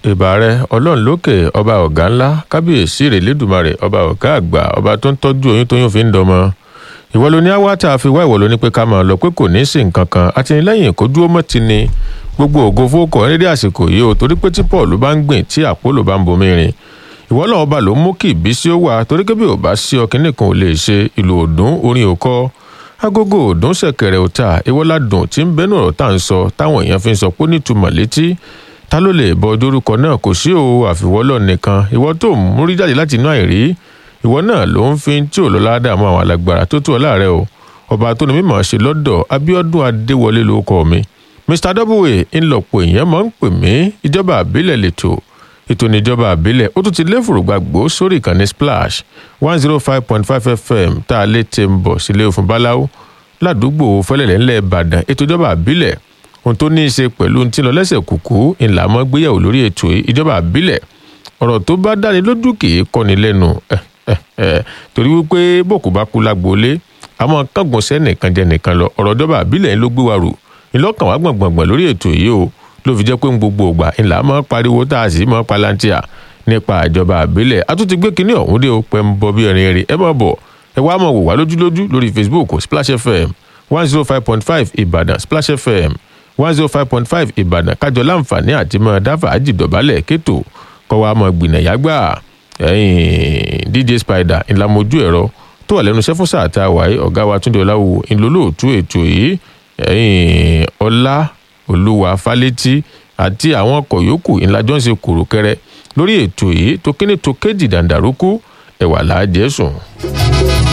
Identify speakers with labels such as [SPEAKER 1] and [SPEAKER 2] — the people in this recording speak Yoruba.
[SPEAKER 1] ìbà rẹ ọlọ́run lókè ọba ọ̀gá ńlá kábíyèsí rẹ̀ lẹ́dùnmarè ọba ọ̀gá àgbà ọba tó ń tọ́jú oyún tóyún fi ń dọmọ ìwọ ló ní àwátà fi wá ìwọ ló ní pé ká máa lọ pé kò ní í sí nǹkan kan àtìlẹ́yìn kó dúró mọ́ ti ni gbogbo ògo fókò nídìí àsìkò yìí o torí pé tí paul bá ń gbìn tí àpólò bá ń bomi rìn ìwọ náà ọba ló mú kí ìbísí ó wà torí pé bí ò bá sí ọkìnrin kan ò lè ṣe ìlú òdùn orin òkọ agogo òdùn ṣẹ̀kẹ̀rẹ̀ òta ìwọládùn tí ń bẹnu ọ̀rọ̀ tá à ń sọ táwọn èèyàn fi ń sọ pé nítumọ̀ létí ta ló lè bọ dórúkọ náà kò sí o àfiwọ́lọ̀ nìkan ìwọ tó ń múrí jáde láti inú àìrí ìwọ náà ló ń fi tí ò lọ́lá dààmú àwọn alágbára tó tó ọ láàrẹ o ọba tó ní mímọ̀ ṣe lọ́dọ̀ abiodun adéwọlé ló kọ mi mr w ńlọpọ̀ èèyàn máa ń pè mí ìjọba àbílẹ̀ lẹ́tọ̀ ètò ìníjọba àbílẹ̀ ó tún ti lé fòrògbàgbó sórí ìkànnì splash one zero five point five fm tá a lè tẹ̀ ń bọ̀ sílé òfin báláwo ládùúgbò fẹlẹ̀lẹ̀ ńlẹ̀ ìbàdàn ètò ìjọba àbílẹ̀ ohun tó ní í ṣe pẹ̀lú ti lọ lẹ́sẹ̀ kùkú ńlá mọ́ gbéyàwó lórí ètò ìjọba àbílẹ̀ ọ̀rọ̀ tó bá dáni lójú kì í kọ́ni lẹ́nu torí wípé bòkú bá kú lágboolé àmọ́ kángun sẹ́nìkan jẹ́ nìkan lọ ọ̀rọ̀ ìjọba àbílẹ̀ ló gbé wa rò ńlọ́kàn wá gbọ̀ngbọ̀ngbọ̀n lórí ètò yìí o ló fi jẹ́ pé ń gbogbo ògbà ńlá máa pariwo tá a sì máa palantia nípa ìjọba àbílẹ̀ a tún ti gbé kinní ọ̀hún dé o pẹ́ ń bọ bí ẹ̀rín ẹ̀rín ẹ má bọ̀ ẹ wá máa wò wá lójúlójú lórí facebook splash fm one zero five point five ìbàdàn splash fm one zero five point five ìbàdàn kájọ láǹfààní àti máa dáfà ájì dọ̀bálẹ̀ kétò kọ́ wa máa gbìnàyà gbà dj spider ńlámojú ẹ̀rọ tó wà lẹ́nu iṣẹ́ fún sáà tá a wáyé ọ̀gá wa túndé ọláwo ńlọlọ́ọ̀tún ètò yìí ọlá olúwa fálétí àti àwọn ọkọ̀ yòókù ńlájọ́ ń ṣe kòròkẹrẹ lórí ètò yìí tó kíní tó kéjì dàǹdàrúkú ẹ̀wà làájẹ́ sùn.